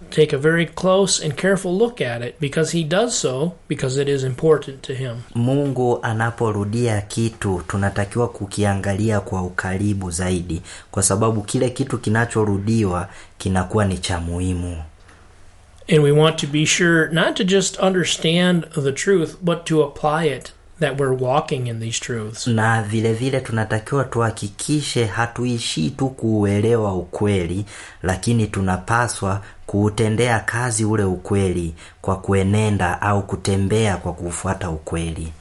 take a very close and careful look at it because he does so because it is important to him. mungu anaporudia kitu tunatakiwa kukiangalia kwa ukaribu zaidi kwa sababu kile kitu kinachorudiwa kinakuwa ni cha muhimu And we want to be sure not to just understand the truth, but to apply it, that we're walking in these truths. na vile vile tunatakiwa tuhakikishe hatuishii tu kuuelewa ukweli lakini tunapaswa kuutendea kazi ule ukweli kwa kuenenda au kutembea kwa kuufuata ukweli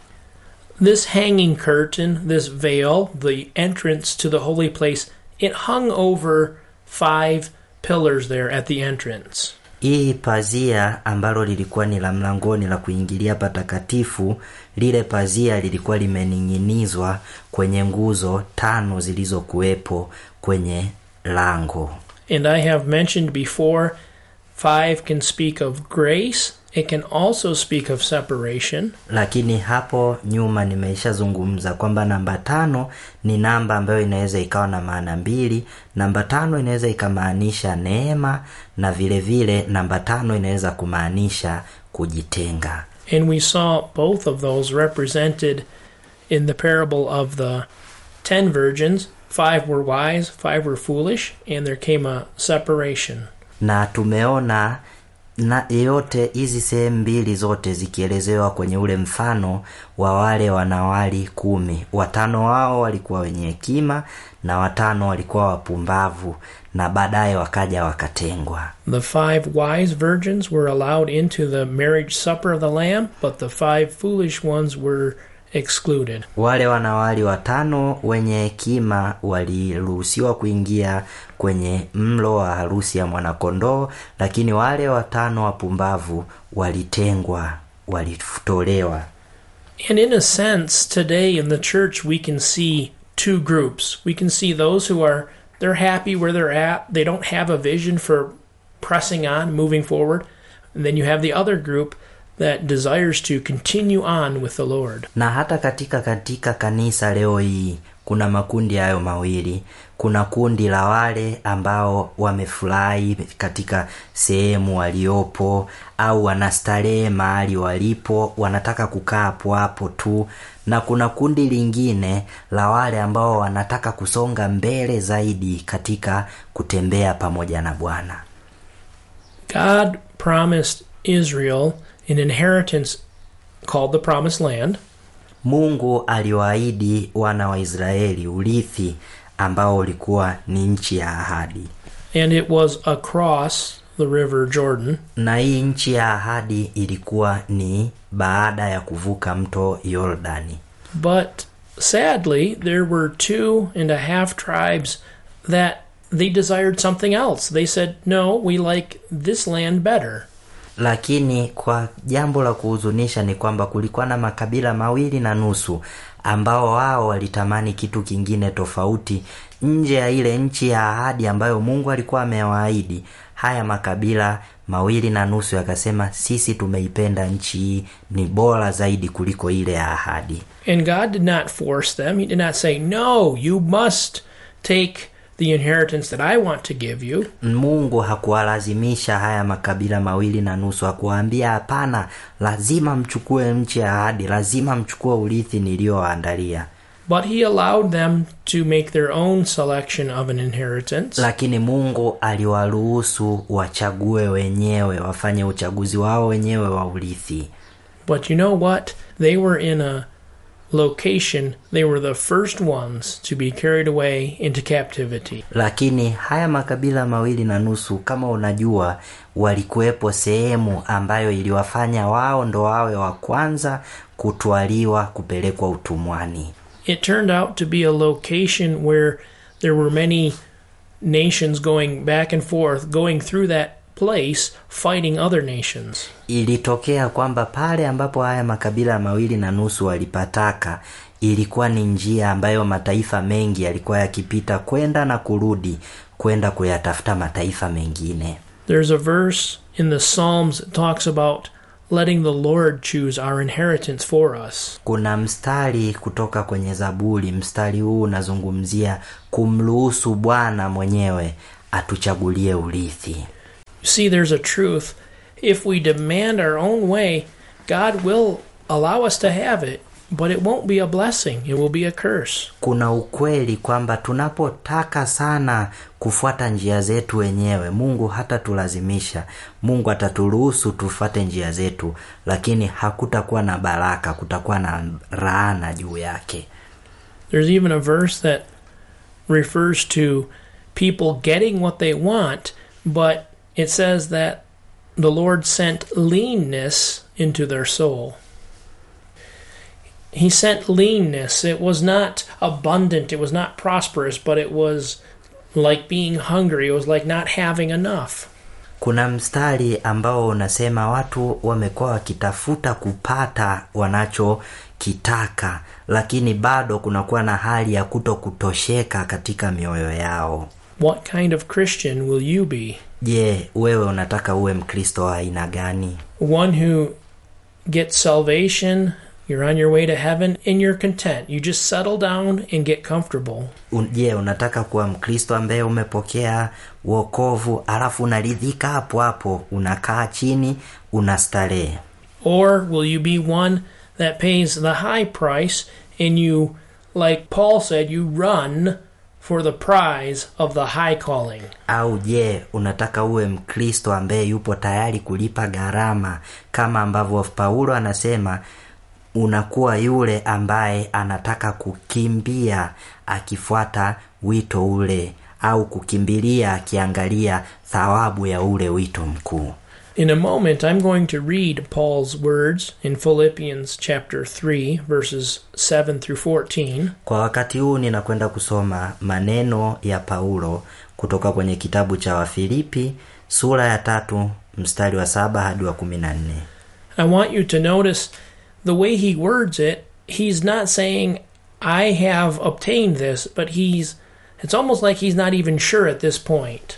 This hanging curtain, this veil, the entrance to the holy place, it hung over five pillars there at the entrance. hii pazia ambalo lilikuwa ni la mlangoni la kuingilia patakatifu lile pazia lilikuwa limening'inizwa kwenye nguzo tano zilizokuwepo kwenye lango And I have mentioned before, five can speak of grace, it can also speak of separation. lakini hapo nyuma nimeishazungumza kwamba namba tano ni namba ambayo inaweza ikawa na maana mbili namba tano inaweza ikamaanisha neema na vile vile namba tano inaweza kumaanisha kujitenga And we saw both of those represented in the parable of the ten virgins. Five were wise, five were foolish, and there came a separation. na tumeona na yote hizi sehemu mbili zote zikielezewa kwenye ule mfano wa wale wanawali kumi watano wao walikuwa wenye hekima na watano walikuwa wapumbavu na baadaye wakaja wakatengwa The five wise virgins were allowed into the marriage supper of the Lamb, but the five foolish ones were excluded. wale wanawali watano wenye hekima waliruhusiwa kuingia kwenye mlo wa harusi ya mwanakondoo lakini wale watano wapumbavu walitengwa walitolewa And in a sense, today in the church, we can see two groups. We can see those who are they're happy where they're at. They don't have a vision for pressing on, moving forward. And then you have the other group that desires to continue on with the Lord. na hata katika katika kanisa leo hii kuna makundi hayo mawili kuna kundi la wale ambao wamefurahi katika sehemu waliopo au wanastarehe mahali walipo wanataka kukaa hapo hapo tu na kuna kundi lingine la wale ambao wanataka kusonga mbele zaidi katika kutembea pamoja na bwana God promised Israel an inheritance called the Promised Land. mungu aliwaahidi wana wa israeli urithi ambao ulikuwa ni nchi ya ahadi and it was across the river Jordan. na hii nchi ya ahadi ilikuwa ni baada ya kuvuka mto yordani But sadly, there were two and a half tribes that they desired something else. They said, No, we like this land better. lakini kwa jambo la kuhuzunisha ni kwamba kulikuwa na makabila mawili na nusu ambao wao walitamani kitu kingine tofauti nje ya ile nchi ya ahadi ambayo mungu alikuwa amewaahidi haya makabila mawili na nusu yakasema sisi tumeipenda nchi hii ni bora zaidi kuliko ile ya ahadi And God did not force them. He did not say, No, you must take the inheritance that I want to give you. mungu hakuwalazimisha haya makabila mawili na nusu hakuwaambia hapana lazima mchukue nchi ya ahadi lazima mchukue urithi niliyowaandalia But He allowed them to make their own selection of an inheritance. lakini mungu aliwaruhusu wachague wenyewe wafanye uchaguzi wao wenyewe wa urithi But you know what? They were in a location, they were the first ones to be carried away into captivity. lakini haya makabila mawili na nusu kama unajua walikuwepo sehemu ambayo iliwafanya wao ndo wawe wa kwanza kutwaliwa kupelekwa utumwani It turned out to be a location where there were many nations going back and forth, going through that place, fighting other nations. ilitokea kwamba pale ambapo haya makabila mawili na nusu walipataka ilikuwa ni njia ambayo mataifa mengi yalikuwa yakipita kwenda na kurudi kwenda kuyatafuta mataifa mengine There's a verse in the Psalms that talks about letting the Lord choose our inheritance for us. kuna mstari kutoka kwenye zaburi mstari huu unazungumzia kumruhusu bwana mwenyewe atuchagulie urithi You see there's a truth. If we demand our own way, God will allow us to have it, but it won't be a blessing. It will be a curse. kuna ukweli kwamba tunapotaka sana kufuata njia zetu wenyewe mungu hatatulazimisha mungu ataturuhusu tufuate njia zetu lakini hakutakuwa na baraka kutakuwa na laana juu yake There's even a verse that refers to people getting what they want, but it says that the Lord sent leanness into their soul. He sent leanness. It was not abundant, it was not prosperous, but it was like being hungry. It was like not having enough. kuna mstari ambao unasema watu wamekuwa wakitafuta kupata wanachokitaka lakini bado kunakuwa na hali ya kuto kutosheka katika mioyo yao What kind of Christian will you be? je wewe unataka uwe mkristo wa aina gani one who gets salvation, you're on your way to heaven, and you're content. You just settle down and get comfortable. Un- je unataka kuwa mkristo ambaye umepokea wokovu alafu unaridhika hapo hapo unakaa chini unastarehe Or will you be one that pays the high price and you, like Paul said, you run for the prize of the high calling? au je unataka uwe mkristo ambaye yupo tayari kulipa gharama kama ambavyo paulo anasema unakuwa yule ambaye anataka kukimbia akifuata wito ule au kukimbilia akiangalia thawabu ya ule wito mkuu In a moment, I'm going to read Paul's words in Philippians chapter 3, verses 7 through 14. kwa wakati huu ninakwenda kusoma maneno ya paulo kutoka kwenye kitabu cha wafilipi sura ya tatu mstari wa saba hadi wa kumi na nne I want you to notice the way he words it. He's not saying, I have obtained this, but he's, it's almost like he's not even sure at this point.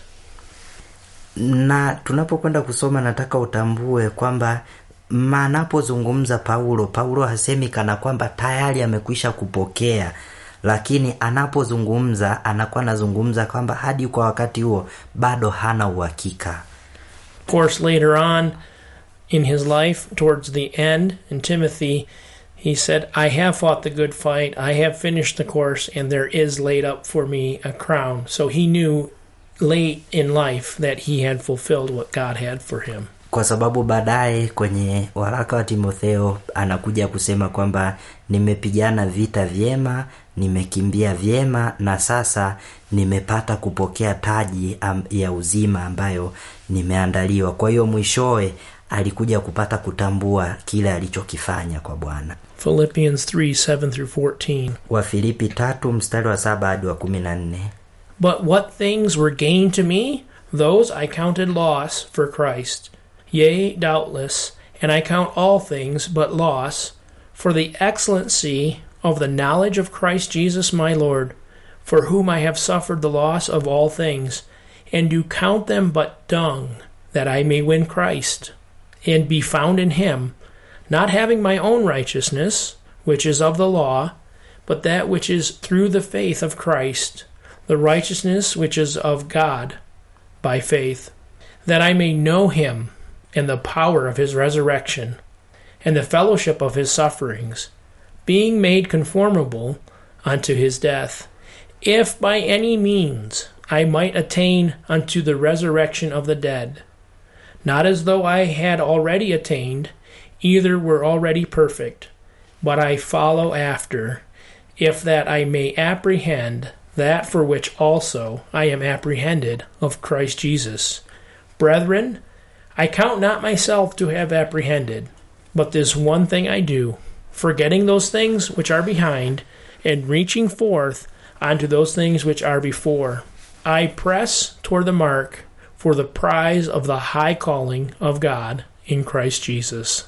na tunapokwenda kusoma nataka utambue kwamba manapozungumza paulo paulo hasemi kana kwamba tayari amekwisha kupokea lakini anapozungumza anakuwa anazungumza kwamba hadi kwa wakati huo bado hana uhakika Of course, later on in his life, towards the end, in Timothy, he said, I have fought the good fight, I have finished the course, and there is laid up for me a crown. So he knew late in life that he had fulfilled what God had for him. kwa sababu baadaye kwenye waraka wa timotheo anakuja kusema kwamba nimepigana vita vyema nimekimbia vyema na sasa nimepata kupokea taji am- ya uzima ambayo nimeandaliwa kwa hiyo mwishowe alikuja kupata kutambua kile alichokifanya kwa bwana Philippians 3 7 through 14. wafilipi tatu mstari wa saba hadi wa kumi na nne But what things were gain to me, those I counted loss for Christ. Yea, doubtless, and I count all things but loss for the excellency of the knowledge of Christ Jesus my Lord, for whom I have suffered the loss of all things, and do count them but dung, that I may win Christ, and be found in him, not having my own righteousness, which is of the law, but that which is through the faith of Christ, the righteousness which is of God by faith, that I may know him and the power of his resurrection, and the fellowship of his sufferings, being made conformable unto his death, if by any means I might attain unto the resurrection of the dead. Not as though I had already attained, either were already perfect, but I follow after, if that I may apprehend that for which also I am apprehended of Christ Jesus. Brethren, I count not myself to have apprehended, but this one thing I do, forgetting those things which are behind, and reaching forth unto those things which are before. I press toward the mark for the prize of the high calling of God in Christ Jesus.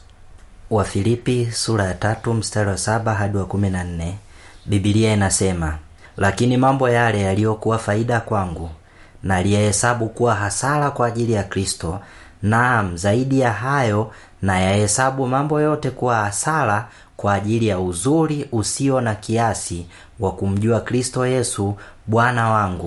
wafilipi sura ya tatu mstari wa saba hadi wa kumi na nne bibilia inasema lakini mambo yale yaliyokuwa faida kwangu naliyahesabu kuwa hasara kwa ajili ya kristo naam zaidi ya hayo nayahesabu mambo yote kuwa hasara kwa ajili ya uzuri usio na kiasi wa kumjua kristo yesu bwana wangu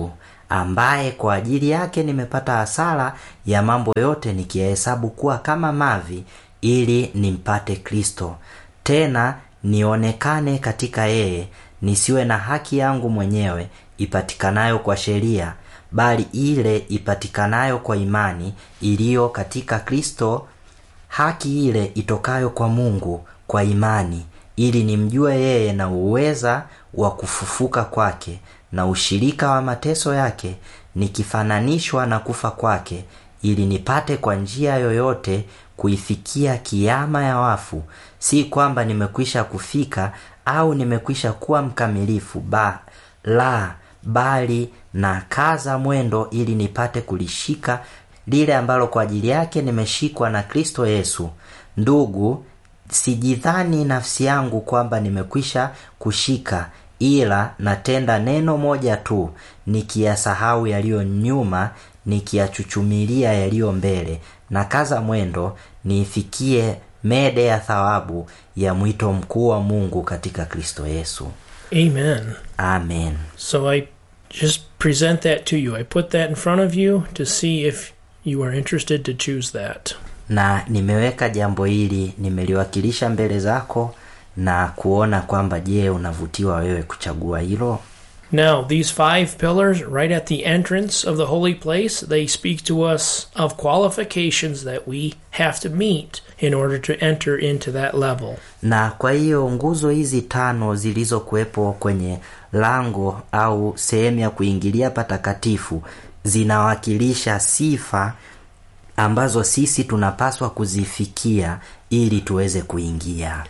ambaye kwa ajili yake nimepata hasara ya mambo yote nikiyahesabu kuwa kama mavi ili nimpate kristo tena nionekane katika yeye nisiwe na haki yangu mwenyewe ipatikanayo kwa sheria bali ile ipatikanayo kwa imani iliyo katika kristo haki ile itokayo kwa mungu kwa imani ili nimjue yeye na uweza wa kufufuka kwake na ushirika wa mateso yake nikifananishwa na kufa kwake ili nipate kwa njia yoyote kuifikia kiama ya wafu si kwamba nimekwisha kufika au nimekwisha kuwa mkamilifu ba la bali na kaza mwendo ili nipate kulishika lile ambalo kwa ajili yake nimeshikwa na kristo yesu ndugu sijidhani nafsi yangu kwamba nimekwisha kushika ila natenda neno moja tu nikiyasahau yaliyo nyuma nikiyachuchumilia yaliyo mbele na kaza mwendo niifikie mede ya thawabu ya mwito mkuu wa mungu katika kristo yesu Amen. amen So I just present that to you. I put that in front of you to see if you are interested to choose that. na nimeweka jambo hili nimeliwakilisha mbele zako na kuona kwamba je unavutiwa wewe kuchagua hilo Now, these five pillars, right at the entrance of the holy place, they speak to us of qualifications that we have to meet in order to enter into that level. na kwa hiyo nguzo hizi tano zilizokuwepo kwenye lango au sehemu ya kuingilia patakatifu zinawakilisha sifa ambazo sisi tunapaswa kuzifikia ili tuweze kuingia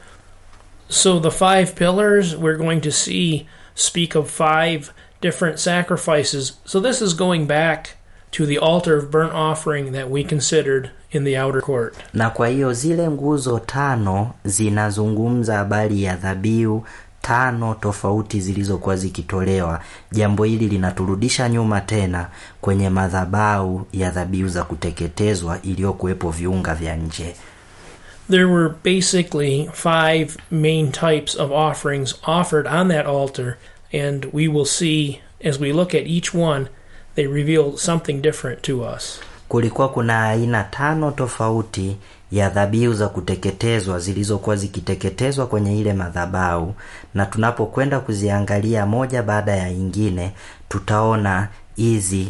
So, the five pillars we're going to see speak of five different sacrifices. So, this is going back to the altar of burnt offering that we considered in the outer court. na kwa hiyo zile nguzo tano zinazungumza habari ya dhabihu tano tofauti zilizokuwa zikitolewa jambo hili linaturudisha nyuma tena kwenye madhabau ya dhabihu za kuteketezwa iliyokuwepo viunga vya nje There were basically five main types of offerings offered on that altar, and we will see as we look at each one, they reveal something different to us. kulikuwa kuna aina tano tofauti ya dhabihu za kuteketezwa zilizokuwa zikiteketezwa kwenye ile madhabau na tunapokwenda kuziangalia moja baada ya ingine tutaona hizi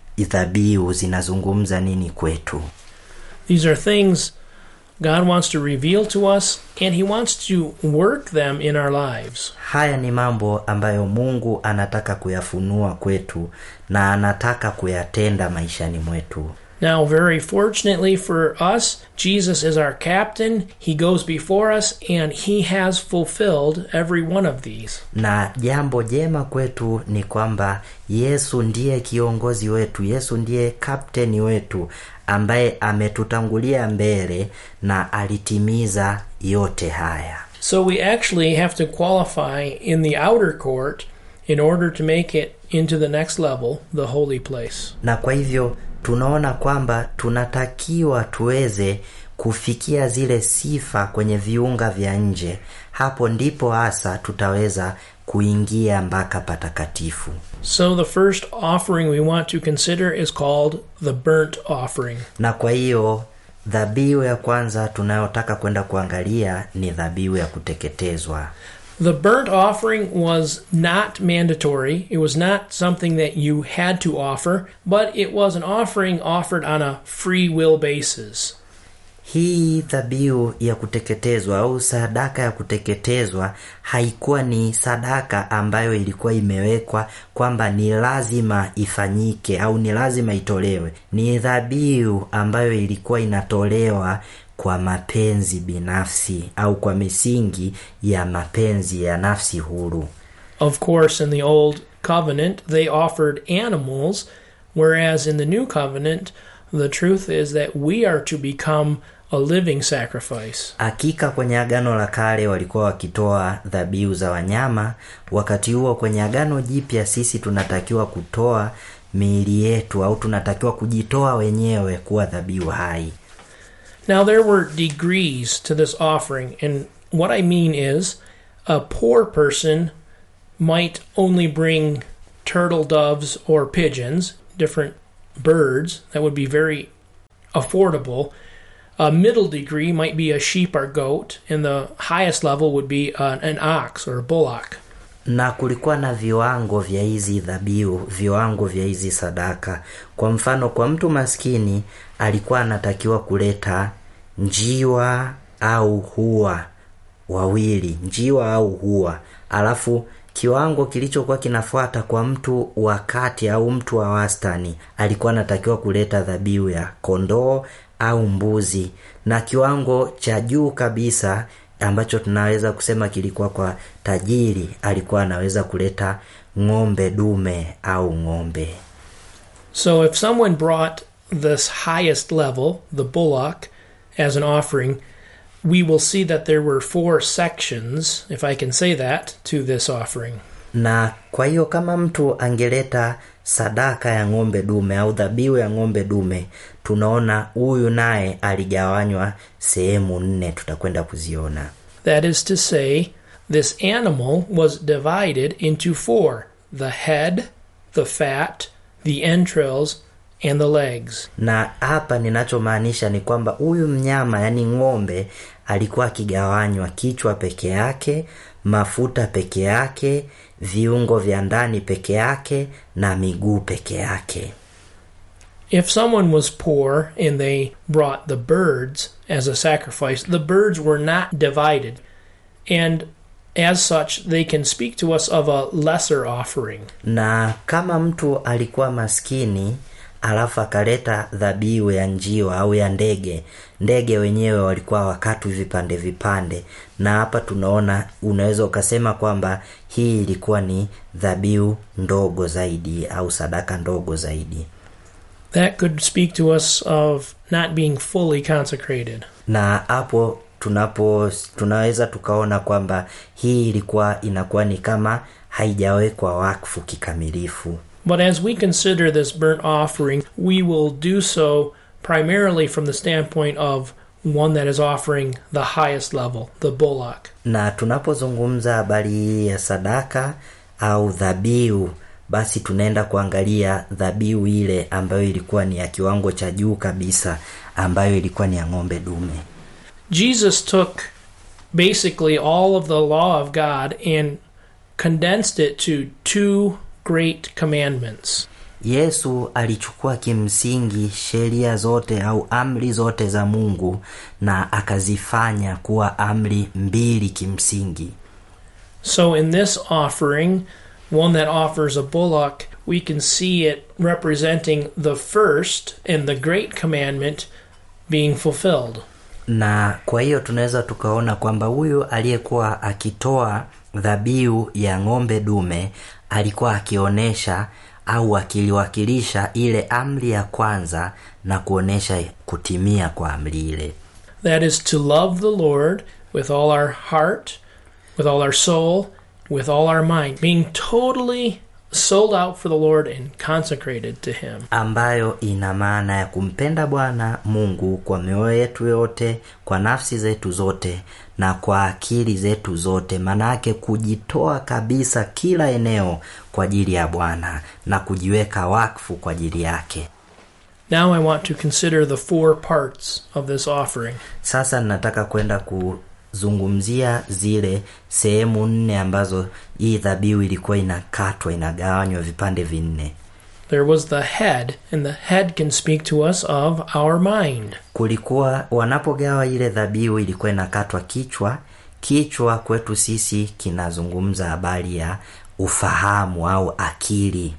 dhabihu zinazungumza nini kwetu These are things God wants to reveal to us, and He wants to work them in our lives. haya ni mambo ambayo mungu anataka kuyafunua kwetu na anataka kuyatenda maishani mwetu Now, very fortunately for us, Jesus is our captain. He goes before us, and He has fulfilled every one of these. na jambo jema kwetu ni kwamba yesu ndiye kiongozi wetu yesu ndiye kapteni wetu ambaye ametutangulia mbele na alitimiza yote haya So we actually have to qualify in the outer court in order to make it into the next level, the holy place. na kwa hivyo tunaona kwamba tunatakiwa tuweze kufikia zile sifa kwenye viunga vya nje hapo ndipo hasa tutaweza kuingia mpaka patakatifu So the first offering we want to consider is called the burnt offering. na kwa hiyo dhabihu ya kwanza tunayotaka kwenda kuangalia ni dhabihu ya kuteketezwa The burnt offering was not mandatory. It was not something that you had to offer, but it was an offering offered on a free will basis. hii dhabihu ya kuteketezwa au sadaka ya kuteketezwa haikuwa ni sadaka ambayo ilikuwa imewekwa kwamba ni lazima ifanyike au ni lazima itolewe ni dhabihu ambayo ilikuwa inatolewa kwa mapenzi binafsi au kwa misingi ya mapenzi ya nafsi huru Of course, in the Old Covenant, they offered animals, whereas in the New Covenant, the truth is that we are to become a living sacrifice. hakika kwenye agano la kale walikuwa wakitoa dhabihu za wanyama wakati huo kwenye agano jipya sisi tunatakiwa kutoa miili yetu au tunatakiwa kujitoa wenyewe kuwa dhabihu hai Now, there were degrees to this offering, and what I mean is a poor person might only bring turtle doves or pigeons, different birds that would be very affordable. A middle degree might be a sheep or goat, and the highest level would be uh, an ox or a bullock. na kulikuwa na viwango vya hizi dhabihu viwango vya hizi sadaka kwa mfano kwa mtu maskini alikuwa anatakiwa kuleta njiwa au hua wawili njiwa au hua alafu kiwango kilichokuwa kinafuata kwa mtu wa kati au mtu wa wastani alikuwa anatakiwa kuleta dhabihu ya kondoo au mbuzi na kiwango cha juu kabisa ambacho tunaweza kusema kilikuwa kwa tajiri alikuwa anaweza kuleta ng'ombe dume au ng'ombe So if someone brought this highest level, the bullock, as an offering, we will see that there were four sections, if I can say that, to this offering. na kwa hiyo kama mtu angeleta sadaka ya ng'ombe dume au dhabihu ya ng'ombe dume tunaona huyu naye aligawanywa sehemu nne tutakwenda kuziona That is to say, this animal was divided into four the head, the fat, the entrails, and the legs. na hapa ninachomaanisha ni kwamba huyu mnyama yani ng'ombe alikuwa akigawanywa kichwa peke yake mafuta peke yake viungo vya ndani peke yake na miguu peke yake If someone was poor and they brought the birds as a sacrifice, the birds were not divided. And as such, they can speak to us of a lesser offering. na kama mtu alikuwa maskini alafu akaleta dhabihu ya njiwa au ya ndege ndege wenyewe walikuwa wakatu vipande vipande na hapa tunaona unaweza ukasema kwamba hii ilikuwa ni dhabihu ndogo zaidi au sadaka ndogo zaidi That could speak to us of not being fully consecrated. na hapo tunapo tunaweza tukaona kwamba hii ilikuwa inakuwa ni kama haijawekwa wakfu kikamilifu But as we consider this burnt offering, we will do so primarily from the standpoint of one that is offering the highest level, the bullock. na tunapozungumza habari hii ya sadaka au dhabihu basi tunaenda kuangalia dhabihu ile ambayo ilikuwa ni ya kiwango cha juu kabisa ambayo ilikuwa ni ya ng'ombe dume Jesus took basically all of the law of God and condensed it to two great commandments. yesu alichukua kimsingi sheria zote au amri zote za mungu na akazifanya kuwa amri mbili kimsingi So, in this offering, one that offers a bullock, we can see it representing the first and the great commandment being fulfilled. na kwa hiyo tunaweza tukaona kwamba huyu aliyekuwa akitoa dhabihu ya ng'ombe dume alikuwa akionyesha au akiliwakilisha ile amri ya kwanza na kuonyesha kutimia kwa amri ile That is to love the Lord with all our heart, with all our soul, with all our mind, being totally sold out for the Lord and consecrated to Him. ambayo ina maana ya kumpenda bwana mungu kwa mioyo yetu yote kwa nafsi zetu zote na kwa akili zetu zote maanayake kujitoa kabisa kila eneo kwa ajili ya bwana na kujiweka wakfu kwa ajili yake Now I want to consider the four parts of this offering. sasa ninataka kwenda kuzungumzia zile sehemu nne ambazo hii dhabihu ilikuwa inakatwa inagawanywa vipande vinne There was the head, and the head can speak to us of our mind. kulikuwa wanapogawa ile dhabihu ilikuwa inakatwa kichwa kichwa kwetu sisi kinazungumza habari ya ufahamu au akili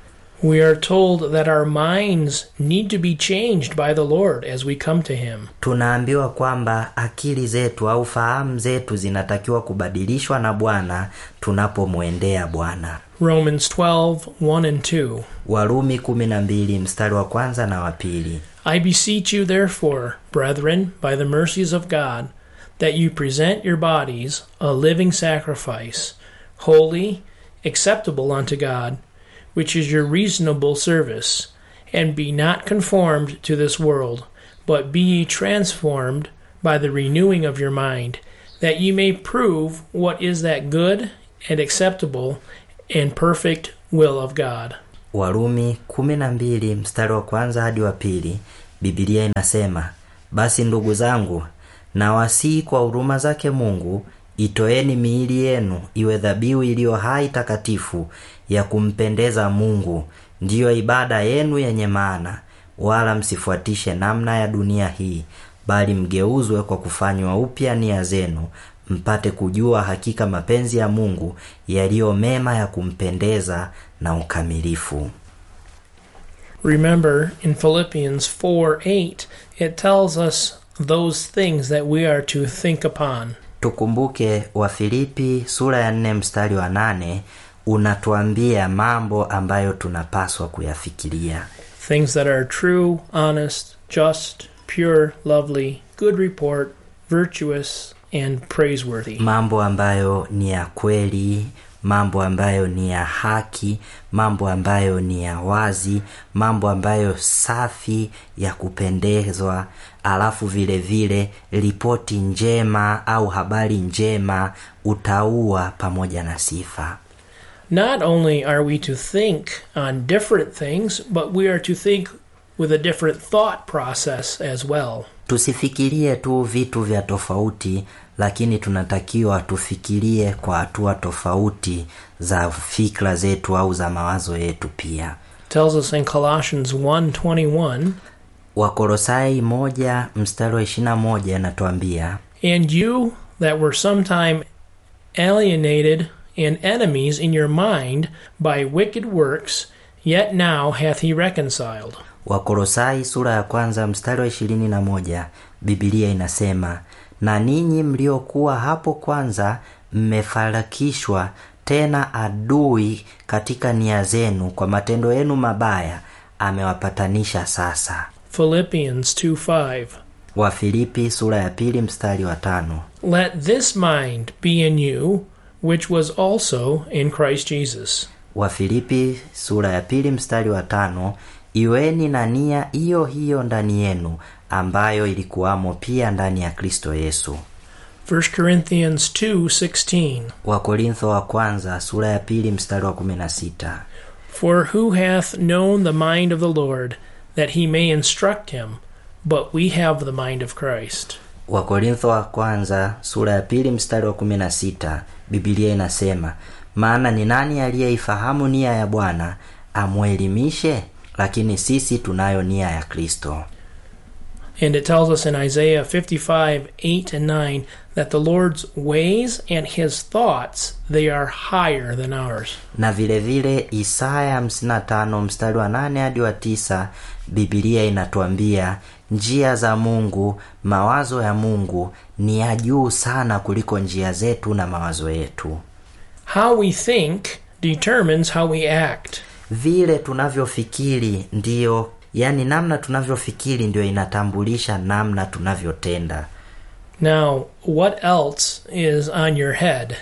We are told that our minds need to be changed by the Lord as we come to Him. tunaambiwa kwamba akili zetu au fahamu zetu zinatakiwa kubadilishwa na bwana tunapomwendea bwana Romans 12 1 and 2. warumi kumi na mbili mstari wa kwanza na wa pili I beseech you, therefore, brethren, by the mercies of God, that you present your bodies a living sacrifice, holy, acceptable unto God, which is your reasonable service. And be not conformed to this world, but be ye transformed by the renewing of your mind, that ye may prove what is that good and acceptable and perfect will of God. warumi 12 mstari wa kwanza hadi wa pili bibilia inasema basi ndugu zangu na wasii kwa huruma zake mungu itoeni miili yenu iwe dhabihu iliyo hai takatifu ya kumpendeza mungu ndiyo ibada yenu yenye maana wala msifuatishe namna ya dunia hii bali mgeuzwe kwa kufanywa upya nia zenu mpate kujua hakika mapenzi ya mungu yaliyo mema ya kumpendeza na ukamilifu Remember, in Philippians 4 8, it tells us those things that we are to think upon. tukumbuke wafilipi sura ya nne mstari wa nane unatuambia mambo ambayo tunapaswa kuyafikiria Things that are true, honest, just, pure, lovely, good report, virtuous, and praiseworthy. mambo ambayo ni ya kweli mambo ambayo ni ya haki mambo ambayo ni ya wazi mambo ambayo safi ya kupendezwa alafu vile vile ripoti njema au habari njema utaua pamoja na sifa Not only are we to think on different things, but we are to think with a different thought process as well. tusifikirie tu vitu vya tofauti lakini tunatakiwa tufikirie kwa hatua tofauti za fikra zetu au za mawazo yetu pia tells us in Colossians 1:21, wakolosai moja mstari wa ishirina moja anatuambia "And you that were sometime alienated and enemies in your mind by wicked works, yet now hath he reconciled." wakolosai sura ya kwanza mstari wa ishirini na moja bibilia inasema na ninyi mliokuwa hapo kwanza mmefarakishwa tena adui katika nia zenu kwa matendo yenu mabaya amewapatanisha sasa Philippians 2:5. wafilipi sura ya pili mstari wa tano Let this mind be in you, which was also in Christ Jesus. wafilipi sura ya pili mstari wa tano iweni na nia hiyo hiyo ndani yenu ambayo ilikuwamo pia ndani ya kristo yesu 1 Corinthians 2:16. wakorintho wa kwanza sura ya pili mstari wa kumi na sita For who hath known the mind of the Lord, that he may instruct him? But we have the mind of Christ. wakorintho wa kwanza sura ya pili mstari wa kumi na sita bibilia inasema maana ni nani aliyeifahamu nia ya bwana amwelimishe lakini sisi tunayo nia ya kristo And it tells us in Isaiah 55 8 and 9 that the Lord's ways and his thoughts they are higher than ours. na vile vile isaya 55 mstari wa 8 hadi wa 9 bibilia inatuambia njia za mungu mawazo ya mungu ni ya juu sana kuliko njia zetu na mawazo yetu How we think determines how we act. vile tunavyofikiri ndiyo yani namna tunavyofikiri ndio inatambulisha namna tunavyotenda Now, what else is on your head?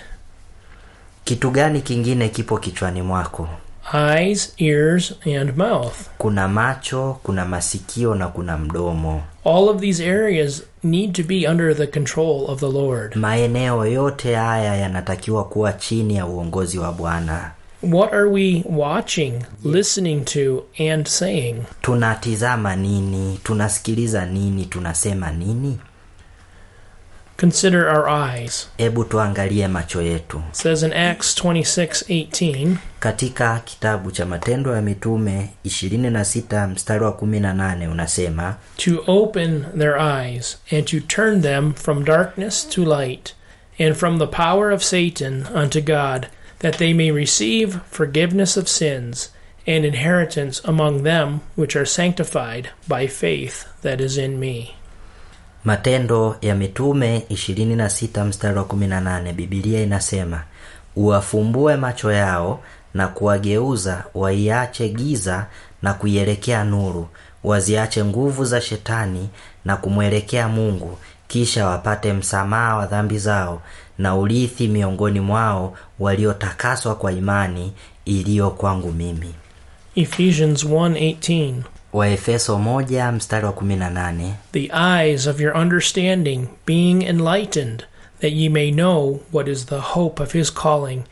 kitu gani kingine kipo kichwani mwako Eyes, ears, and mouth. kuna macho kuna masikio na kuna mdomo All of these areas need to be under the control of the Lord. maeneo yote haya yanatakiwa kuwa chini ya uongozi wa bwana What are we watching, listening to, and saying? tunatizama nini tunasikiliza nini tunasema nini Consider our eyes. hebu tuangalie macho yetu It says in Acts 26:18, katika kitabu cha matendo ya mitume 26 mstari wa 18 unasema to open their eyes and to turn them from darkness to light and from the power of Satan unto God, that they may receive forgiveness of sins and inheritance among them which are sanctified by faith that is in me. matendo ya mitume 26 mstari wa 18 bibilia inasema uwafumbue macho yao na kuwageuza waiache giza na kuielekea nuru waziache nguvu za shetani na kumwelekea mungu kisha wapate msamaha wa dhambi zao na urithi miongoni mwao waliotakaswa kwa imani iliyo kwangu mimi Ephesians 1:18 waefeso 1 mstari wa 18 The eyes of your understanding being enlightened that ye may know what is the hope of his calling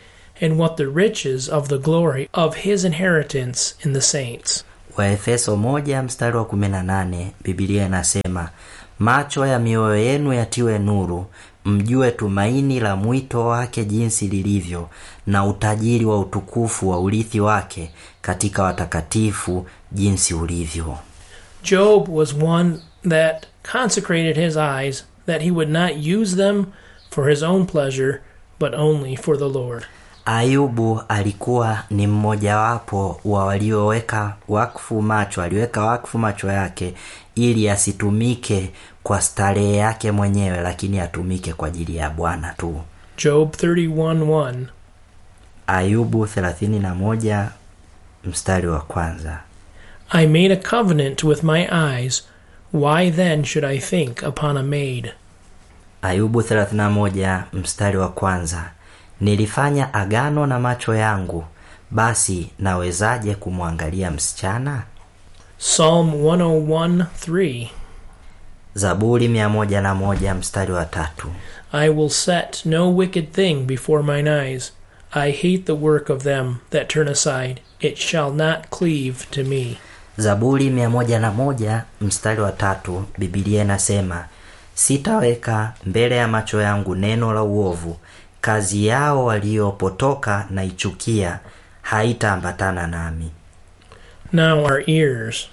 and what the riches of the glory of his inheritance in the saints. waefeso moja mstari wa 18 bibilia inasema macho ya mioyo yenu yatiwe nuru mjue tumaini la mwito wake jinsi lilivyo na utajiri wa utukufu wa urithi wake katika watakatifu jinsi ulivyo Job was one that consecrated his eyes that he would not use them for his own pleasure, but only for the Lord. ayubu alikuwa ni mmojawapo wa walioweka wakfu macho aliweka wakfu macho yake ili asitumike kwa starehe yake mwenyewe lakini atumike kwa ajili ya bwana tu Job 31 1. ayubu 31 mstari wa kwanza I made a covenant with my eyes. Why then should I think upon a maid? ayubu 31 mstari wa kwanza nilifanya agano na macho yangu basi nawezaje kumwangalia msichana Psalm 101 3. zaburi 101 mstari wa tatu I will set no wicked thing before mine eyes. I hate the work of them that turn aside. It shall not cleave to me. zaburi 101 mstari wa tatu bibilia inasema sitaweka mbele ya macho yangu neno la uovu kazi yao waliopotoka na ichukia haitaambatana nami Now our ears.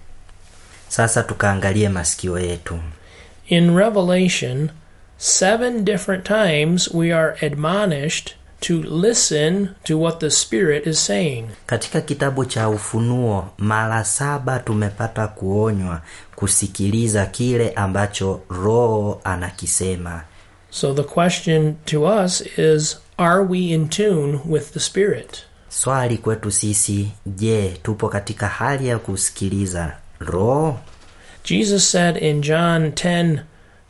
sasa tukaangalie masikio yetu In Revelation, seven different times we are admonished to listen to what the Spirit is saying. katika kitabu cha ufunuo mara saba tumepata kuonywa kusikiliza kile ambacho roho anakisema So the question to us is Are we in tune with the Spirit? swali kwetu sisi je tupo katika hali ya kusikiliza roho Jesus said in John 10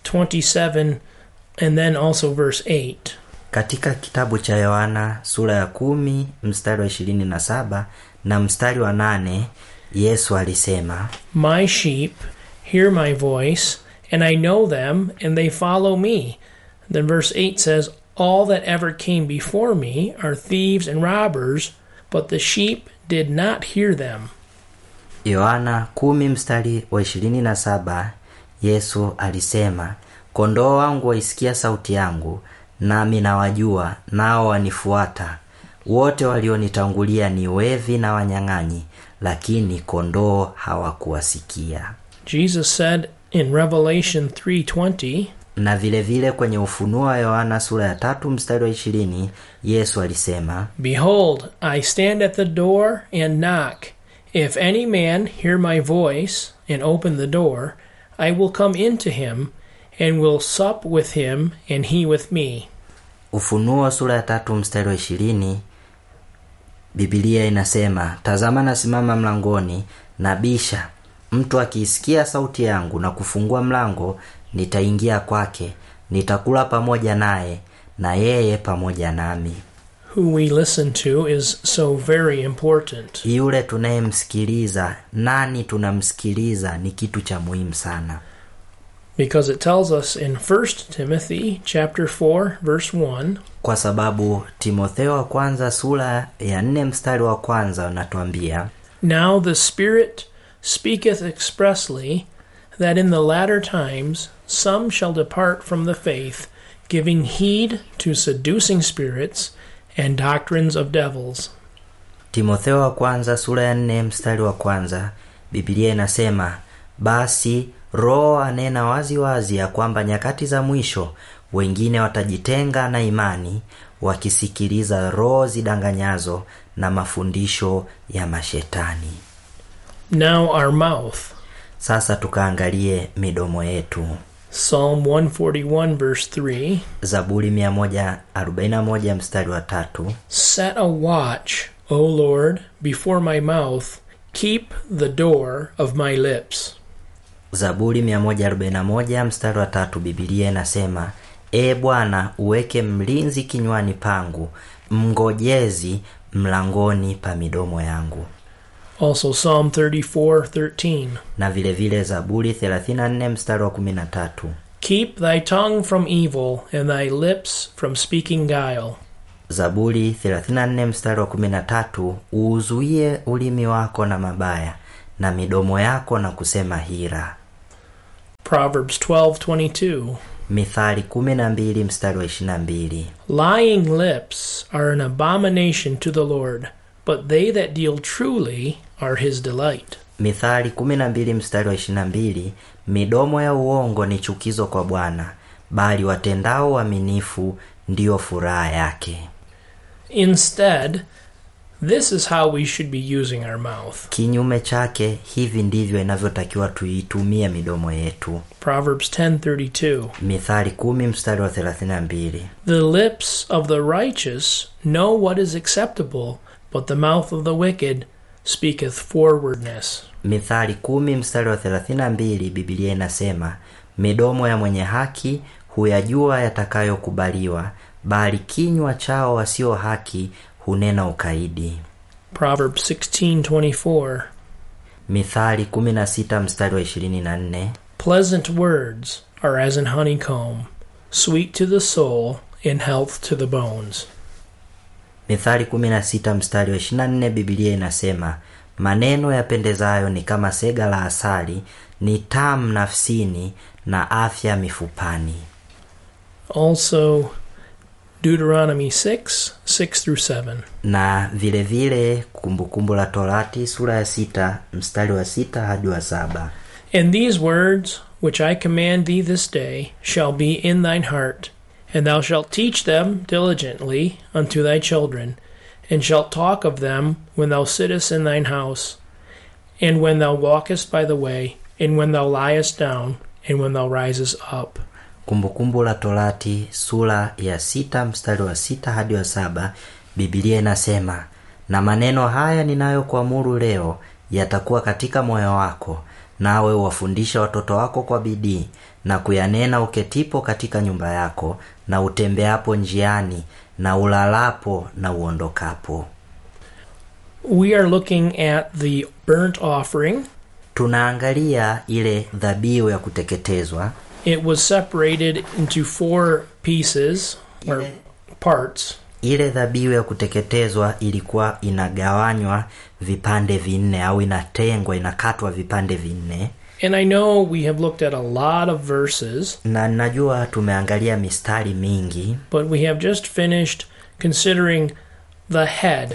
27 and then also verse 8 katika kitabu cha yohana sura ya kumi mstari wa ishirini na saba na mstari wa nane yesu alisema My sheep hear my voice, and I know them, and they follow me. Then verse 8 says, All that ever came before me are thieves and robbers, but the sheep did not hear them. yohana kumi mstari wa ishirini na saba yesu alisema kondoo wangu waisikia sauti yangu nami nawajua nao wanifuata wote walionitangulia ni wevi na wanyang'anyi lakini kondoo hawakuwasikia Jesus said in Revelation 3:20, na vile vile kwenye ufunuo wa yohana sura ya tatu mstari wa ishirini yesu alisema Behold, I stand at the door and knock. If any man hear my voice and open the door, I will come into him and will sup with him and he with me. ufunuo sura ya tatu mstari wa ishirini bibilia inasema tazama nasimama mlangoni na bisha mtu akiisikia sauti yangu na kufungua mlango nitaingia kwake nitakula pamoja naye na yeye pamoja nami Who we listen to is so very important. yule tunayemsikiliza nani tunamsikiliza ni kitu cha muhimu sana Because it tells us in 1 Timothy chapter 4 verse 1, kwa sababu timotheo wa kwanza sura ya nne mstari wa kwanza unatuambia Now the Spirit speaketh expressly that in the latter times some shall depart from the faith, giving heed to seducing spirits and doctrines of devils. timotheo wa kwanza sura ya nne mstari wa kwanza bibilia inasema basi roho anena wazi wazi ya kwamba nyakati za mwisho wengine watajitenga na imani wakisikiliza roho zidanganyazo na mafundisho ya mashetani Now our mouth. sasa tukaangalie midomo yetu Psalm 141 verse 3 zaburi 141 mstari wa tatu Set a watch, O Lord, before my mouth, keep the door of my lips. zaburi 141 mstari wa tatu bibilia inasema e bwana uweke mlinzi kinywani pangu mngojezi mlangoni pa midomo yangu Also Psalm 34:13 na vile vile zaburi 34 mstari wa 13 Keep thy tongue from evil and thy lips from speaking guile. zaburi 34 mstari wa 13 uuzuie ulimi wako na mabaya na midomo yako na kusema hila Proverbs 12:22 mithali 12 mstari wa 22 Lying lips are an abomination to the Lord, but they that deal truly are his delight. mithali 12 mstari wa 22 midomo ya uongo ni chukizo kwa bwana bali watendao uaminifu ndiyo furaha yake Instead, this is how we should be using our mouth. kinyume chake hivi ndivyo inavyotakiwa tuitumie midomo yetu Proverbs 10:32 mithali 10 mstari wa 32 The lips of the righteous know what is acceptable, but the mouth of the wicked speaketh forwardness. mithali 10 mstari wa 32 bibilia inasema midomo ya mwenye haki huyajua yatakayokubaliwa bali kinywa chao wasio haki hunena ukaidi Proverbs 16:24 mithali 16 mstari wa 24 Pleasant words are as an honeycomb, sweet to the soul and health to the bones. mithali 16 mstari wa 24 bibilia inasema maneno yapendezayo ni kama sega la asali ni tamu nafsini na afya mifupani Also Deuteronomy 6, 6 through 7. na vile vile kumbukumbu la torati sura ya sita mstari wa sita hadi wa saba And these words which I command thee this day shall be in thine heart, and thou shalt teach them diligently unto thy children, and shalt talk of them when thou sittest in thine house, and when thou walkest by the way, and when thou liest down, and when thou risest up. kumbukumbu la torati sura ya sita mstari wa sita hadi wa saba bibilia inasema na maneno haya ninayokuamuru leo yatakuwa katika moyo wako nawe uwafundisha watoto wako kwa bidii na kuyanena uketipo katika nyumba yako na utembeapo njiani na ulalapo na uondokapo We are looking at the burnt offering. tunaangalia ile dhabihu ya kuteketezwa It was separated into four pieces or Ile- parts. ile dhabihu ya kuteketezwa ilikuwa inagawanywa vipande vinne au inatengwa inakatwa vipande vinne And I know we have looked at a lot of verses, na najua tumeangalia mistari mingi but we have just finished considering the head.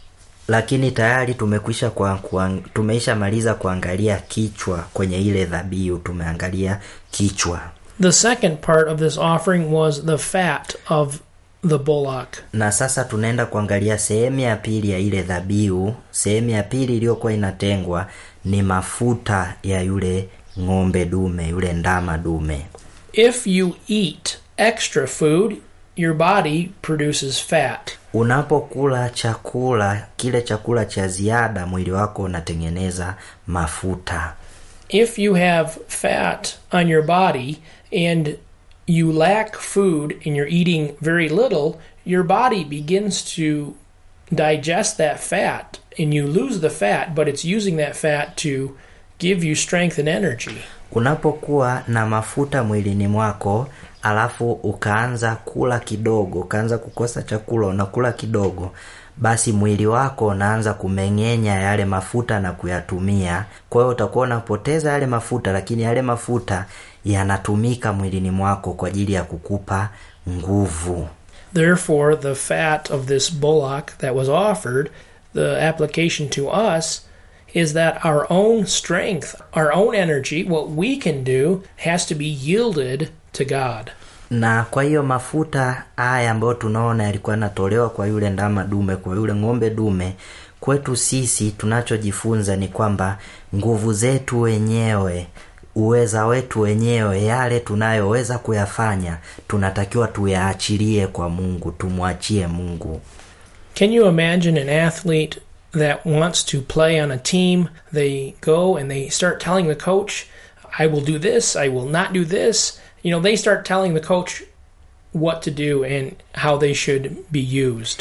lakini tayari tumekwisha kwa, kwa, tumeisha maliza kuangalia kichwa kwenye ile dhabihu tumeangalia kichwa The second part of this offering was the fat of the bullock. na sasa tunaenda kuangalia sehemu ya pili ya ile dhabihu sehemu ya pili iliyokuwa inatengwa ni mafuta ya yule ng'ombe dume yule ndama dume If you eat extra food, your body produces fat. unapokula chakula kile chakula cha ziada mwili wako unatengeneza mafuta If you have fat on your body and you lack food and you're eating very little, your body begins to digest that fat and you lose the fat, but it's using that fat to give you strength and energy. unapokuwa na mafuta mwilini mwako alafu ukaanza kula kidogo ukaanza kukosa chakula unakula kidogo basi mwili wako unaanza kumeng'enya yale mafuta na kuyatumia kwa hiyo utakuwa unapoteza yale mafuta lakini yale mafuta yanatumika mwilini mwako kwa ajili ya kukupa nguvu Therefore, the fat of this bullock that was offered, the application to us is that our own strength, our own energy, what we can do, has to be yielded to God. na kwa hiyo mafuta haya ambayo tunaona yalikuwa yanatolewa kwa yule ndama dume kwa yule ng'ombe dume kwetu sisi tunachojifunza ni kwamba nguvu zetu wenyewe uweza wetu wenyewe yale tunayoweza kuyafanya tunatakiwa tuyaachilie kwa mungu tumwachie mungu Can you imagine an athlete that wants to play on a team? They go and they start telling the coach, I will do this, I will not do this. You know, they start telling the coach what to do and how they should be used.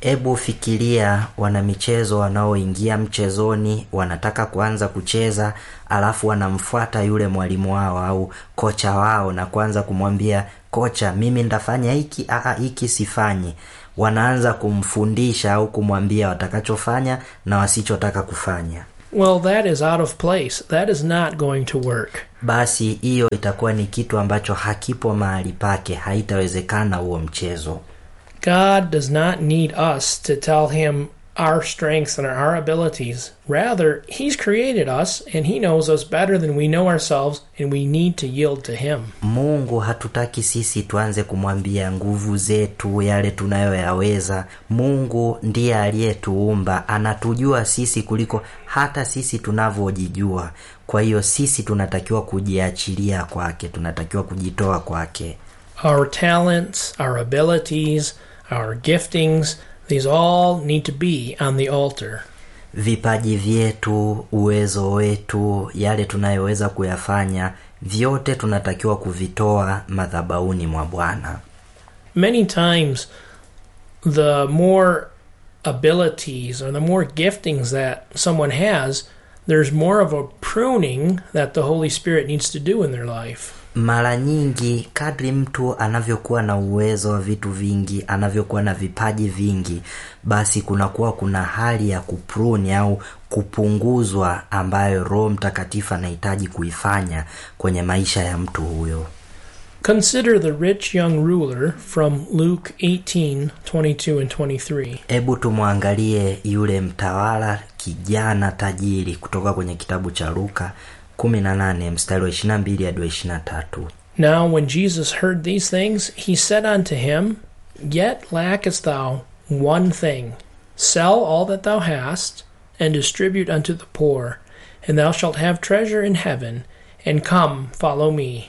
hebu fikiria wanamichezo wanaoingia mchezoni wanataka kuanza kucheza alafu wanamfuata yule mwalimu wao au kocha wao na kuanza kumwambia kocha mimi ndafanya hiki aa hiki sifanyi wanaanza kumfundisha au kumwambia watakachofanya na wasichotaka kufanya Well, that is out of place. That is not going to work. basi hiyo itakuwa ni kitu ambacho hakipo mahali pake haitawezekana huo mchezo God does not need us to tell him our strengths and our abilities. Rather, he's created us and he knows us better than we know ourselves, and we need to yield to him. mungu hatutaki sisi tuanze kumwambia nguvu zetu yale tunayoyaweza mungu ndiye aliyetuumba anatujua sisi kuliko hata sisi tunavyojijua kwa hiyo sisi tunatakiwa kujiachilia kwake tunatakiwa kujitoa kwake Our talents, our abilities, our giftings, these all need to be on the altar. vipaji vyetu uwezo wetu yale tunayoweza kuyafanya vyote tunatakiwa kuvitoa madhabauni mwa bwana Many times, the more abilities or the more giftings that someone has, there's more of a pruning that the Holy Spirit needs to do in their life. mara nyingi kadri mtu anavyokuwa na uwezo wa vitu vingi anavyokuwa na vipaji vingi basi kunakuwa kuna hali ya kupruni au kupunguzwa ambayo roho mtakatifu anahitaji kuifanya kwenye maisha ya mtu huyo Consider the rich young ruler from Luke 18 22 and 23. hebu tumwangalie yule mtawala kijana tajiri kutoka kwenye kitabu cha luka 18 mstari wa 22 hadi wa 23 Now, when Jesus heard these things, he said unto him, Yet lackest thou one thing. Sell all that thou hast, and distribute unto the poor, and thou shalt have treasure in heaven, and come, follow me.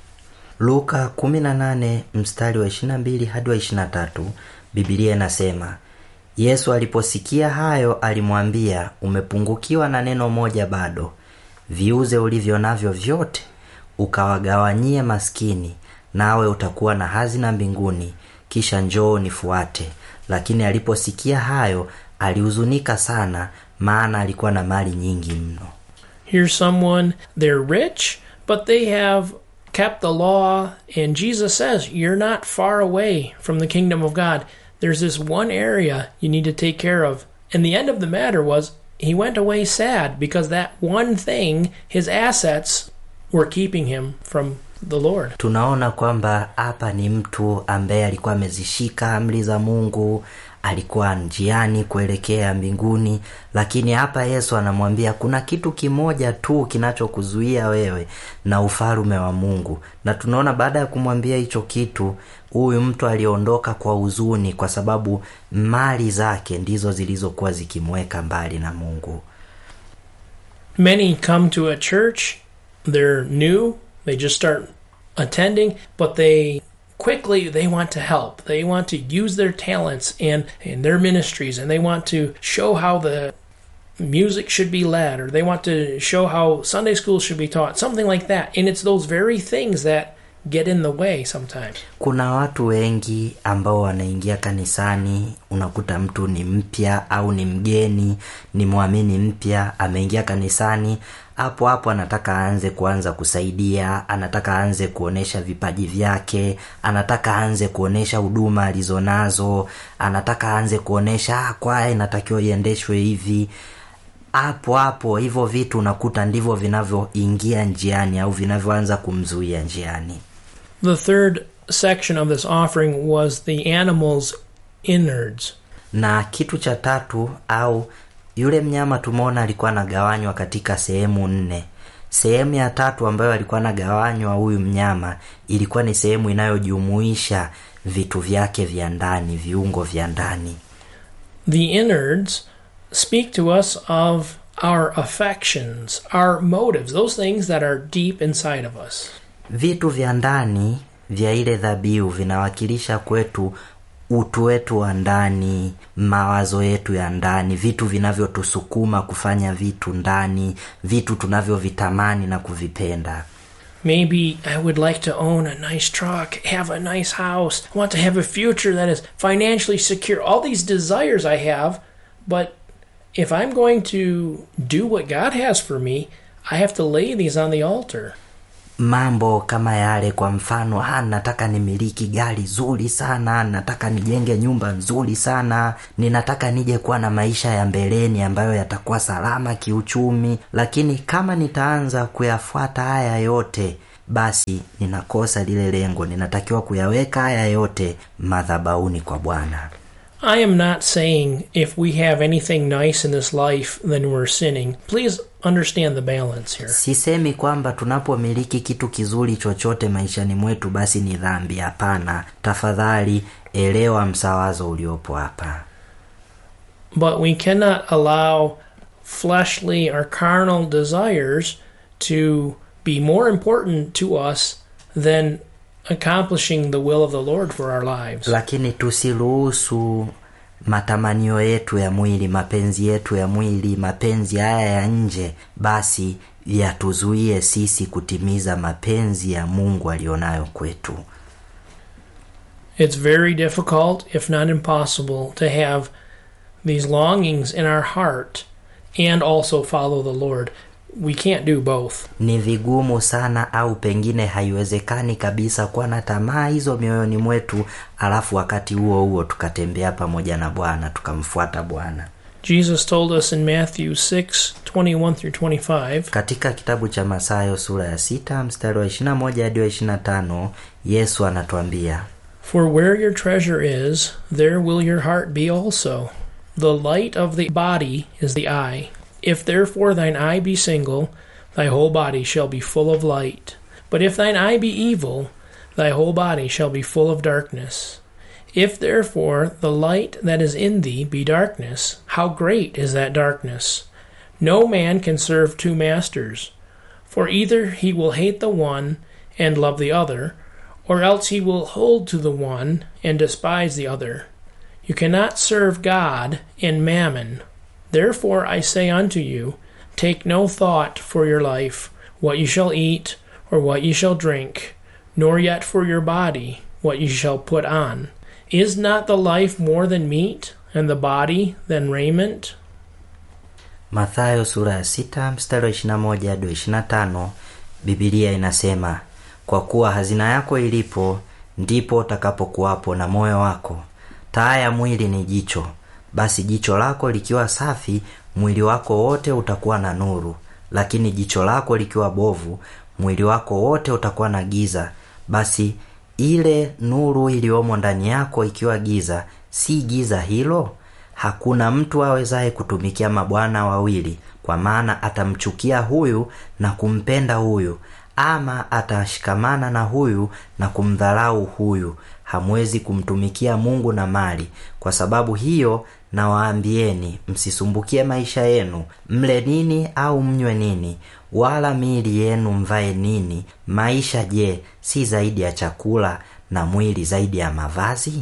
luka 18 mstari wa 22 hadi wa 23 bibilia inasema yesu aliposikia hayo alimwambia umepungukiwa na neno moja bado viuze ulivyo navyo vyote ukawagawanyie maskini nawe utakuwa na hazina mbinguni kisha njoo nifuate lakini aliposikia hayo alihuzunika sana maana alikuwa na mali nyingi mno Here's someone, they're rich, but they have kept the law, and Jesus says, You're not far away from the kingdom of God. There's this one area you need to take care of. And the end of the matter was, he went away sad because that one thing, his assets, were keeping him from the Lord. tunaona kwamba hapa ni mtu ambaye alikuwa amezishika amri za mungu alikuwa njiani kuelekea mbinguni lakini hapa yesu anamwambia kuna kitu kimoja tu kinachokuzuia wewe na ufalume wa mungu na tunaona baada ya kumwambia hicho kitu huyu mtu aliondoka kwa huzuni kwa sababu mali zake ndizo zilizokuwa zikimweka mbali na mungu Many come to a church, they're new, they just start attending, but they quickly they want to help. They want to use their talents and in their ministries and they want to show how the music should be led or they want to show how Sunday school should be taught, something like that. And it's those very things that get in the way sometimes. kuna watu wengi ambao wanaingia kanisani unakuta mtu ni mpya au ni mgeni ni mwamini mpya ameingia kanisani hapo hapo anataka aanze kuanza kusaidia anataka aanze kuonesha vipaji vyake anataka aanze kuonesha huduma alizonazo anataka aanze kuonesha ah, kwaya inatakiwa iendeshwe hivi hapo hapo hivyo vitu unakuta ndivyo vinavyoingia njiani au vinavyoanza kumzuia njiani The third section of this offering was the animal's innards. na kitu cha tatu au yule mnyama tumeona alikuwa anagawanywa katika sehemu nne sehemu ya tatu ambayo alikuwa anagawanywa huyu mnyama ilikuwa ni sehemu inayojumuisha vitu vyake vya ndani viungo vya ndani The innards speak to us of our affections, our motives, those things that are deep inside of us. vitu vya ndani vya ile dhabihu vinawakilisha kwetu utu wetu wa ndani mawazo yetu ya ndani vitu vinavyotusukuma kufanya vitu ndani vitu tunavyovitamani na kuvipenda Maybe I would like to own a nice truck, have a nice house, I want to have a future that is financially secure. All these desires I have, but if I'm going to do what God has for me, I have to lay these on the altar. mambo kama yale kwa mfano ah, nataka nimiliki gari zuri sana nataka nijenge nyumba nzuri sana ninataka nije kuwa na maisha ya mbeleni ambayo yatakuwa salama kiuchumi lakini kama nitaanza kuyafuata haya yote basi ninakosa lile lengo ninatakiwa kuyaweka haya yote madhabauni kwa bwana I am not saying if we have anything nice in this life, then we're sinning. Please understand the balance here. sisemi kwamba tunapomiliki kitu kizuri chochote maishani mwetu basi ni dhambi hapana tafadhali elewa msawazo uliopo hapa But we cannot allow fleshly or carnal desires to be more important to us than accomplishing the will of the Lord for our lives. lakini tusiruhusu matamanio yetu ya mwili mapenzi yetu ya mwili mapenzi haya ya nje basi yatuzuie sisi kutimiza mapenzi ya mungu alionayo kwetu It's very difficult, if not impossible, to have these longings in our heart and also follow the Lord. We can't do both. ni vigumu sana au pengine haiwezekani kabisa kuwa na tamaa hizo mioyoni mwetu alafu wakati huo huo tukatembea pamoja na bwana tukamfuata bwana Jesus told us in Matthew 6 21 through 25 katika kitabu cha masayo sura ya sita mstari wa 21 hadi wa 25 yesu anatuambia For where your treasure is, there will your heart be also. The light of the body is the eye. If therefore thine eye be single, thy whole body shall be full of light. But if thine eye be evil, thy whole body shall be full of darkness. If therefore the light that is in thee be darkness, how great is that darkness? No man can serve two masters, for either he will hate the one and love the other, or else he will hold to the one and despise the other. You cannot serve God and mammon. Therefore I say unto you, take no thought for your life, what you shall eat, or what you shall drink, nor yet for your body, what you shall put on. Is not the life more than meat, and the body than raiment? mathayo sura ya sita mstari wa 21 hadi wa 25 bibilia inasema kwa kuwa hazina yako ilipo ndipo utakapokuwapo na moyo wako taa ya mwili ni jicho basi jicho lako likiwa safi mwili wako wote utakuwa na nuru lakini jicho lako likiwa bovu mwili wako wote utakuwa na giza basi ile nuru iliyomo ndani yako ikiwa giza si giza hilo hakuna mtu awezaye kutumikia mabwana wawili kwa maana atamchukia huyu na kumpenda huyu ama atashikamana na huyu na kumdharau huyu hamwezi kumtumikia mungu na mali kwa sababu hiyo nawaambieni msisumbukie maisha yenu mle nini au mnywe nini wala miili yenu mvae nini maisha je si zaidi ya chakula na mwili zaidi ya mavazi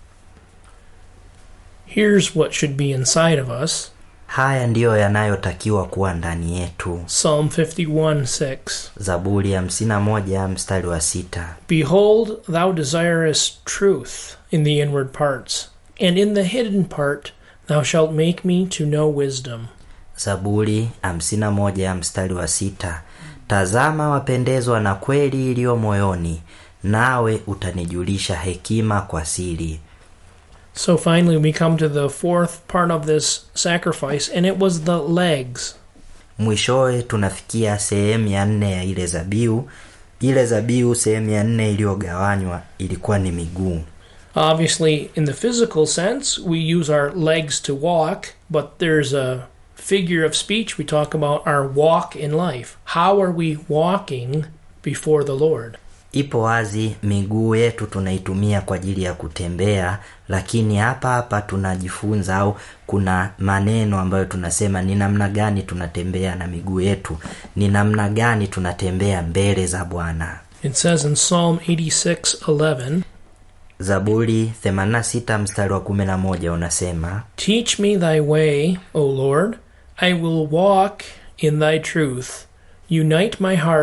Here's what should be inside of us haya ndiyo yanayotakiwa kuwa ndani yetu Psalm 51 6. zaburi ya 51 mstari wa sita Behold, thou desirest truth in the inward parts, and in the hidden part thou shalt make me to know wisdom. zaburi 51 mstari wa sita tazama wapendezwa na kweli iliyo moyoni nawe utanijulisha hekima kwa siri So finally, we come to the fourth part of this sacrifice, and it was the legs. mwishowe tunafikia sehemu ya nne ya ile zabiu ile zabiu sehemu ya nne iliyogawanywa ilikuwa ni miguu Obviously, in the physical sense, we use our legs to walk, but there's a figure of speech we talk about our walk in life. How are we walking before the Lord? ipo wazi miguu yetu tunaitumia kwa ajili ya kutembea lakini hapa hapa tunajifunza au kuna maneno ambayo tunasema ni namna gani tunatembea na miguu yetu ni namna gani tunatembea mbele za bwana It says in Psalm 86:11, zaburi 86 mstari wa 11 unasema Teach me thy way, O Lord. I will walk in thy truth. Unite my heart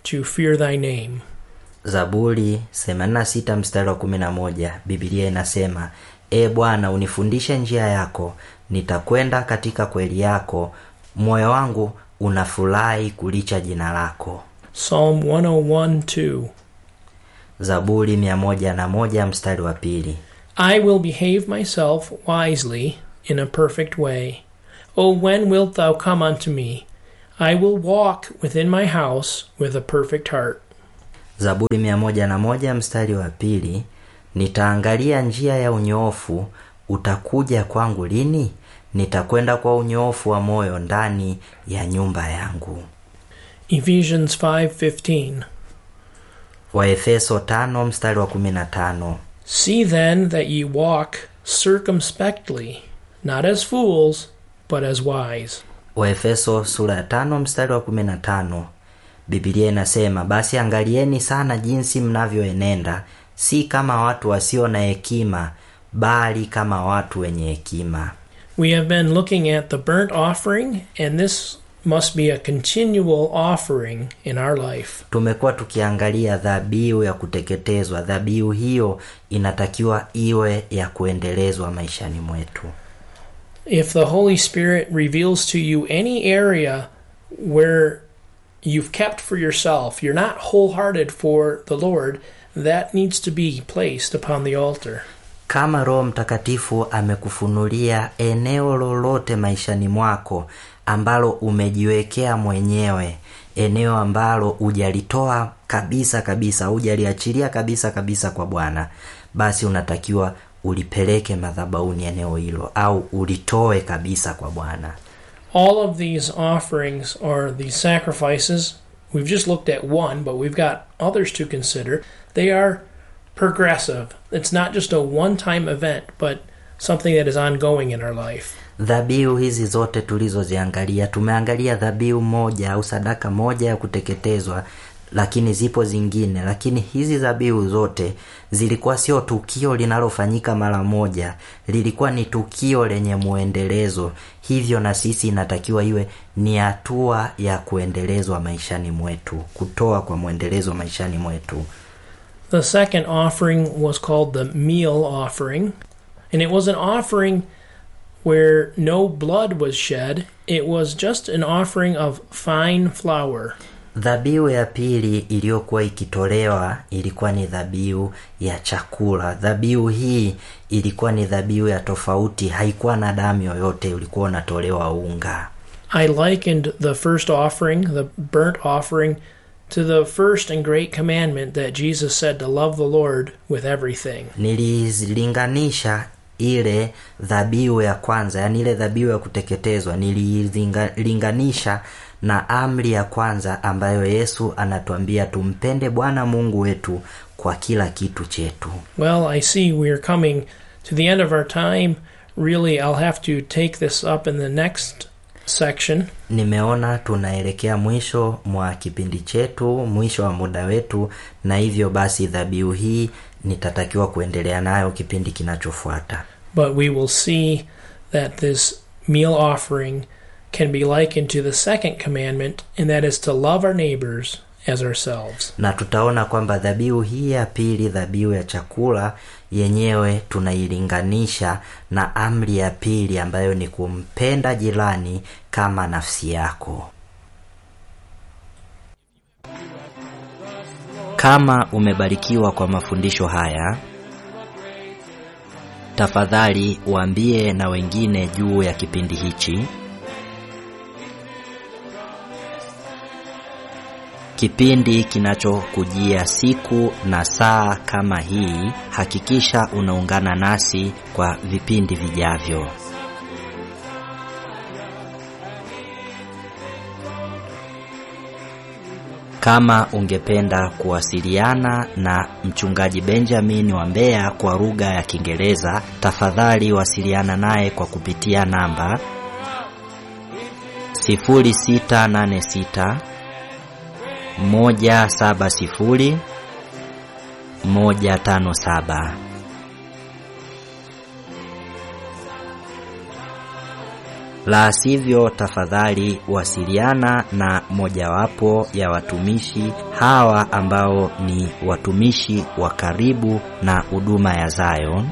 to fear thy name. zaburi 86 mstari wa 11 bibilia inasema e bwana unifundishe njia yako nitakwenda katika kweli yako moyo wangu unafurahi kulicha jina lako Psalm 101 2. zaburi 101 mstari wa pili I will behave myself wisely in a perfect way. O when wilt thou come unto me? I will walk within my house with a perfect heart. zaburi 101 mstari wa pili nitaangalia njia ya unyoofu utakuja kwangu lini nitakwenda kwa unyoofu wa moyo ndani ya nyumba yangu Ephesians 5:15. waefeso 5 mstari wa 15 See then that ye walk circumspectly, not as fools, but as wise. waefeso sura ya tano mstari wa 15 bibilia inasema basi angalieni sana jinsi mnavyoenenda si kama watu wasio na hekima bali kama watu wenye hekima We have been looking at the burnt offering, and this must be a continual offering in our life. tumekuwa tukiangalia dhabihu ya kuteketezwa dhabihu hiyo inatakiwa iwe ya kuendelezwa maishani mwetu If the Holy Spirit reveals to you any area where you've kept for yourself, you're not wholehearted for the Lord, that needs to be placed upon the altar. kama roho mtakatifu amekufunulia eneo lolote maishani mwako ambalo umejiwekea mwenyewe eneo ambalo hujalitoa kabisa kabisa hujaliachilia kabisa kabisa kwa bwana basi unatakiwa ulipeleke madhabauni eneo hilo au ulitoe kabisa kwa bwana All of these offerings are these sacrifices. We've just looked at one, but we've got others to consider. They are progressive. It's not just a one time event, but something that is ongoing in our life. dhabihu hizi zote tulizoziangalia tumeangalia dhabihu moja au sadaka moja ya kuteketezwa lakini zipo zingine lakini hizi dhabihu zote zilikuwa sio tukio linalofanyika mara moja lilikuwa ni tukio lenye muendelezo hivyo na sisi inatakiwa iwe ni hatua ya kuendelezwa maishani mwetu kutoa kwa mwendelezo maishani mwetu The second offering was called the meal offering, and it was an offering where no blood was shed. It was just an offering of fine flour. dhabihu ya pili iliyokuwa ikitolewa ilikuwa ni dhabihu ya chakula dhabihu hii ilikuwa ni dhabihu ya tofauti haikuwa na damu yoyote ulikuwa unatolewa unga I likened the first offering, the burnt offering, to the first and great commandment that Jesus said to love the Lord with everything. nililinganisha ile dhabihu ya kwanza yani ile dhabihu ya kuteketezwa nililinganisha na amri ya kwanza ambayo yesu anatuambia tumpende bwana mungu wetu kwa kila kitu chetu Well, I see we're coming to the end of our time. Really, I'll have to take this up in the next section. nimeona tunaelekea mwisho mwa kipindi chetu mwisho wa muda wetu na hivyo basi dhabihu hii nitatakiwa kuendelea nayo kipindi kinachofuata But we will see that this meal offering can be likened to the second commandment, and that is to love our neighbors as ourselves. na tutaona kwamba dhabihu hii ya pili dhabihu ya chakula yenyewe tunailinganisha na amri ya pili ambayo ni kumpenda jirani kama nafsi yako kama umebarikiwa kwa mafundisho haya tafadhali waambie na wengine juu ya kipindi hichi kipindi kinachokujia siku na saa kama hii hakikisha unaungana nasi kwa vipindi vijavyo kama ungependa kuwasiliana na mchungaji benjamin wa mbeya kwa lugha ya kiingereza tafadhali wasiliana naye kwa kupitia namba 0686 moja saba sifuri moja tano saba La sivyo, tafadhali wasiliana na mojawapo ya watumishi hawa ambao ni watumishi wa karibu na huduma ya Zion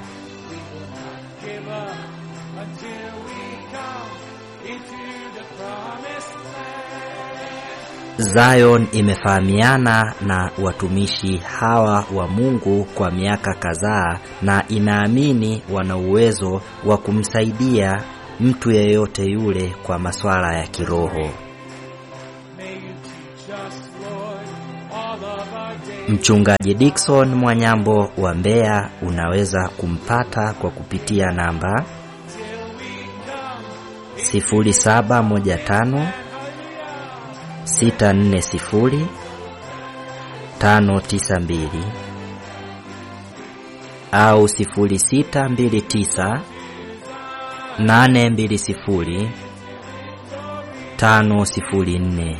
Zion imefahamiana na watumishi hawa wa Mungu kwa miaka kadhaa na inaamini wana uwezo wa kumsaidia mtu yeyote yule kwa masuala ya kiroho. Mchungaji Dickson Mwanyambo wa Mbeya unaweza kumpata kwa kupitia namba 0715 640 592 au 0629 820 504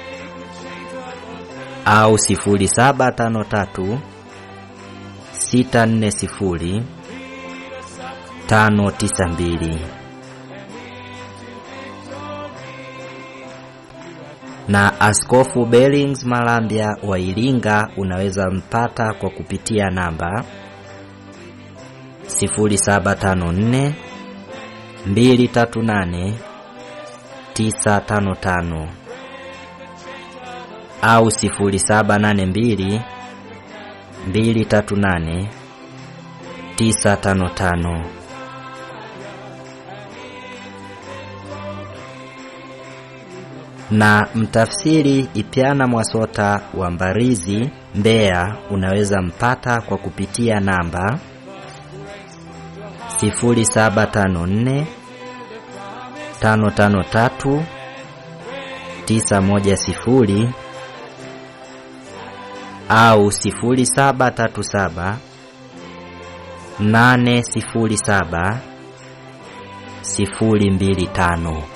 au 0753 640 592 na Askofu Bellings Malambya wa Iringa unaweza mpata kwa kupitia namba 0754 238 955 au 0782 238 955. na mtafsiri Ipyana Mwasota wa Mbarizi Mbeya unaweza mpata kwa kupitia namba 0754 553 910 au 0737 807 025.